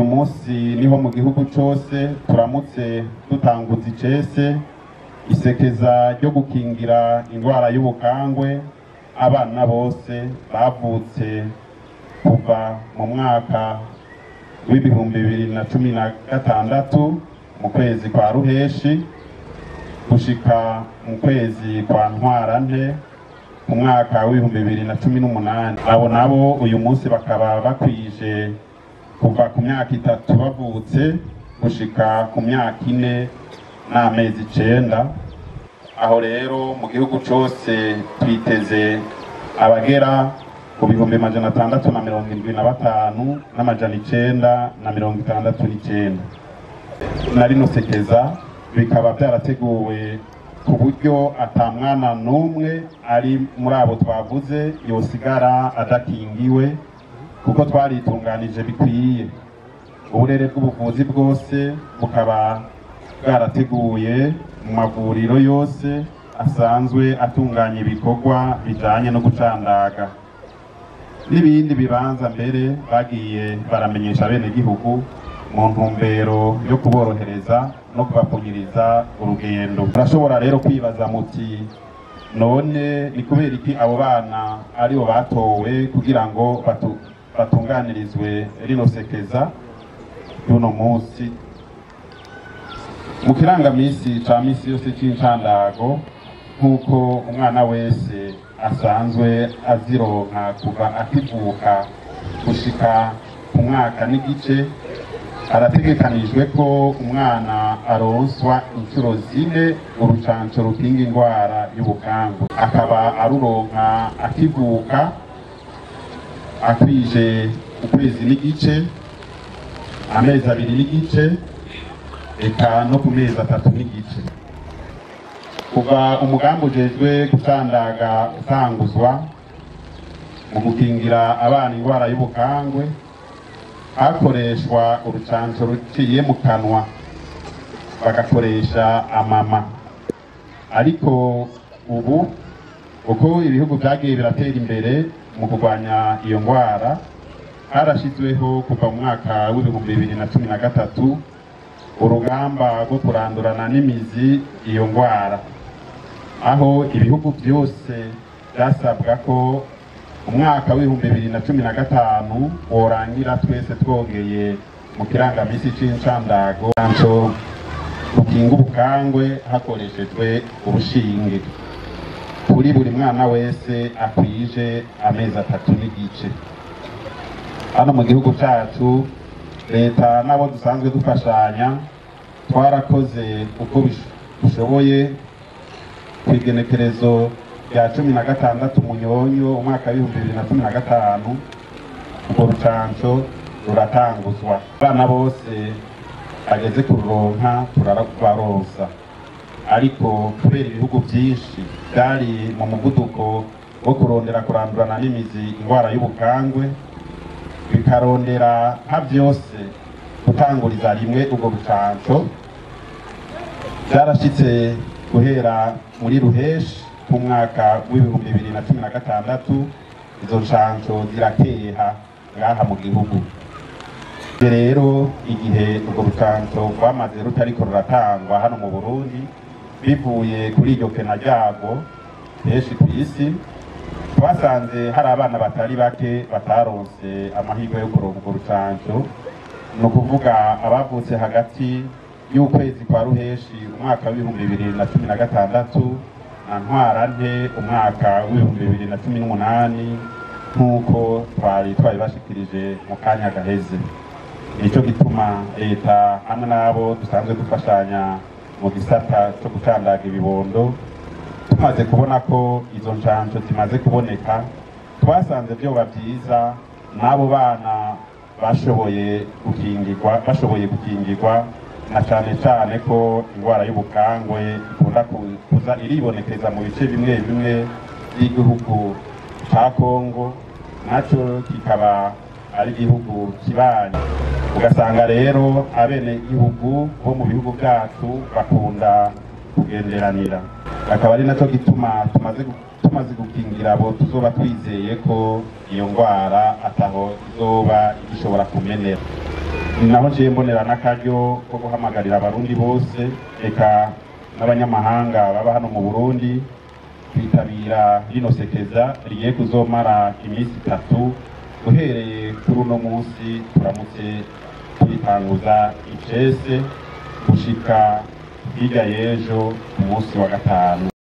munsi niho mu gihugu cyose turamutse dutanguza icese isekeza ryo gukingira indwara y'ubukangwe abana bose bavutse kuva mu mwaka w'ibihumbi bibiri na cumi na gatandatu mu kwezi kwa ruheshi gushika mu kwezi kwa ntwarante mu mwaka w'ibihumbi bibiri na cumi n'umunani abo nabo uyu munsi bakaba bakwije kuva ku myaka itatu bavutse gushika ku myaka ine n'amezi icenda aho rero mu gihugu cose twiteze abagera ku bihumbi majana atandatu na mirongo indwi na batanu n'amajana icenda na mirongo itandatu n'icenda na rino sekeza bikaba byarateguwe ku buryo ata mwana n'umwe ari muri abo twavuze yosigara adakingiwe kuko twaritunganije bikwiye uburere bw'ubuvuzi bwose bukaba bwarateguye mu mavuriro yose asanzwe atunganya ibikorwa bijanye no gucandaga n'ibindi bibanza mbere bagiye baramenyesha abenegihugu mu ntumbero yo kuborohereza no kubapfunyiriza urugendo murashobora rero kwibaza muti none ni kubera iki abo bana aribo batowe kugira ngo batu, batunganirizwe rino sekeza y'uno munsi mu kirangamisi ca misi yose c'incandago nk'uko umwana wese asanzwe azironka kuva akivuka gushika ku mwaka n'igice harategekanijwe ko umwana aronswa inshuro zine urucanco rukinga indwara y'ubukangu akaba aruronka akivuka akwije ukwezi n'igice amezi abiri n'igice eka no ku mezi atatu n'igice kuva umugambi ujejwe gucandaga utanguzwa mu gukingira abana indwara y'ubukangwe hakoreshwa urucanco ruciye mu kanwa bagakoresha amama ariko ubu uko ibihugu vyagiye biratera imbere mu kurwanya iyo ndwara harashizweho kuva mu mwaka w'ibihumbi bibiri na cumi na gatatu urugamba rwo kurandurana n'imizi iyo ndwara aho ibihugu byose byasabwa ko umwaka w'ibihumbi bibiri na cumi na gatanu worangira twese twogeye mu kirangamisi c'incandago canco rukinga ubukangwe hakoreshejwe urushinge kuri buri mwana wese akwije amezi atatu n'igice hano mu gihugu cyacu leta n'abo dusanzwe dufashanya twarakoze uko bishoboye ku igenekerezo rya cumi na gatandatu munyonyo umwaka w'ibihumbi bibiri na cumi na gatanu urwo rucanco ruratanguzwa abana bose bageze kururonka turabaronsa ariko kubera ibihugu byinshi byari mu muvuduko wo kurondera kurandurana n'imizi indwara y'ubukangwe bikarondera nka byose gutanguriza rimwe ubwo bucanco byarashitse guhera muri ruheshi mu mwaka w'ibihumbi bibiri na cumi na gatandatu izo nshanco zirakeha ngaha mu gihugu rero igihe urwo rucanco rwamaze rutariko ruratangwa hano mu burundi bivuye kuri iryo kena ryago henshi ku isi twasanze hari abana batari bake bataronse amahirwe yo kuronka urwo rucanco ni ukuvuga abavutse hagati y'ukwezi kwa ruheshi umwaka w'ibihumbi bibiri na cumi na gatandatu na ntwarante umwaka w'ibihumbi bibiri na cumi n'umunani nk'uko twari twabibashikirije mu kanya gaheze nicyo gituma leta hamwe n'abo dusanzwe dufashanya mu gisata cyo gucandaga ibibondo tumaze kubona ko izo njanjo zimaze kuboneka twasanze byoba byiza n'abo bana bashoboye gukingirwa bashoboye gukingirwa na cyane cyane ko indwara y'ubukangwe ikunda kuza iribonekeza mu bice bimwe bimwe by'igihugu cya kongo nacyo kikaba ari igihugu kibanye ugasanga rero abene gihugu bo mu bihugu byacu bakunda kugenderanira akaba ari nacyo gituma tumaze tumaze gukingira abo tuzoba twizeye ko iyo ndwara ataho izoba igishobora kumenera naho nciye mbonera n'akaryo ko guhamagarira abarundi bose eka n'abanyamahanga baba hano mu burundi kwitabira rino sekeza rigiye kuzomara iminsi itatu uhereye kuri uno munsi turamutse tuyitanguza icese gushika hirya y'ejo ku munsi wa gatanu